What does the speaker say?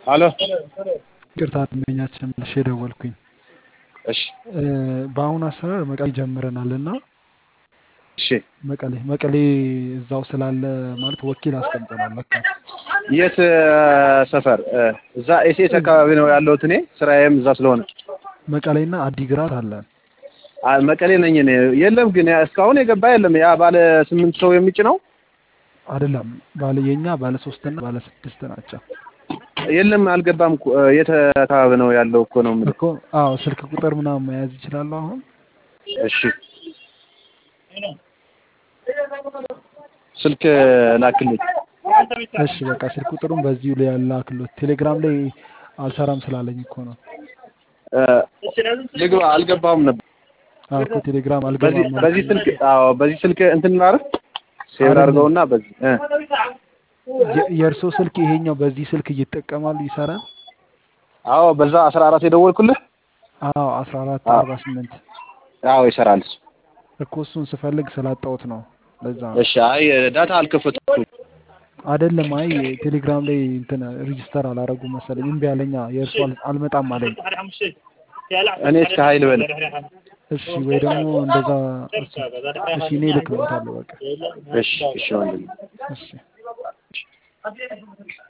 አሎ ይቅርታ ደንበኛችን መልሼ ደወልኩኝ። እሺ በአሁኑ አሰራር መቀሌ ጀምረናል እና እሺ መቀሌ መቀሌ እዛው ስላለ ማለት ወኪል አስቀምጠናል። ለካ የት ሰፈር? እዛ ኤስኤስ አካባቢ ነው ያለሁት እኔ ስራዬም እዛ ስለሆነ መቀሌና አዲግራት አለን። አ- መቀሌ ነኝ እኔ። የለም ግን ያ- እስካሁን የገባ የለም። ያ ባለ ስምንት ሰው የሚጭነው አይደለም ባለ የኛ ባለ ሶስትና ባለ ስድስት ናቸው የለም አልገባም እኮ። የት አካባቢ ነው ያለው እኮ ነው የምልህ። እኮ። አዎ ስልክ ቁጥር ምናምን መያዝ ይችላሉ። አሁን እሺ ስልክ ላክልኝ። እሺ በቃ ስልክ ቁጥሩን በዚሁ ላይ ያላክሎት። ቴሌግራም ላይ አልሰራም ስላለኝ እኮ ነው። እ፣ ልግባ አልገባሁም ነበር። አዎ እኮ ቴሌግራም በዚህ አልገባም በዚህ አልኩኝ። ስልክ አዎ በዚህ ስልክ እንትን ላድርግ ሴቭ አይደለም። አድርገውና በዚህ እ፣ የ- የእርስዎ ስልክ ይሄኛው በዚህ ስልክ እየተጠቀማሉ ይሰራል? አዎ በዛ አስራ አራት የደወልኩልህ አዎ አስራ አራት አዎ አርባ ስምንት አዎ ይሰራል እሱ። እኮ እሱን ስፈልግ ስላጣሁት ነው። ለዛ ነው እሺ አይ ዳታ አልከፈትኩም። አይደለም። አይ ቴሌግራም ላይ እንትን ሪጅስተር አላረጉም መሰለኝ እምቢ አለኛ። የእርሱ አል- አልመጣም አለኝ። እኔ እስከ ሀይል በል እሺ ወይ ደግሞ እንደዛ እሱ እሺ እኔ እልክልዎታለሁ በቃ እሺ እሺ ወንድም እሺ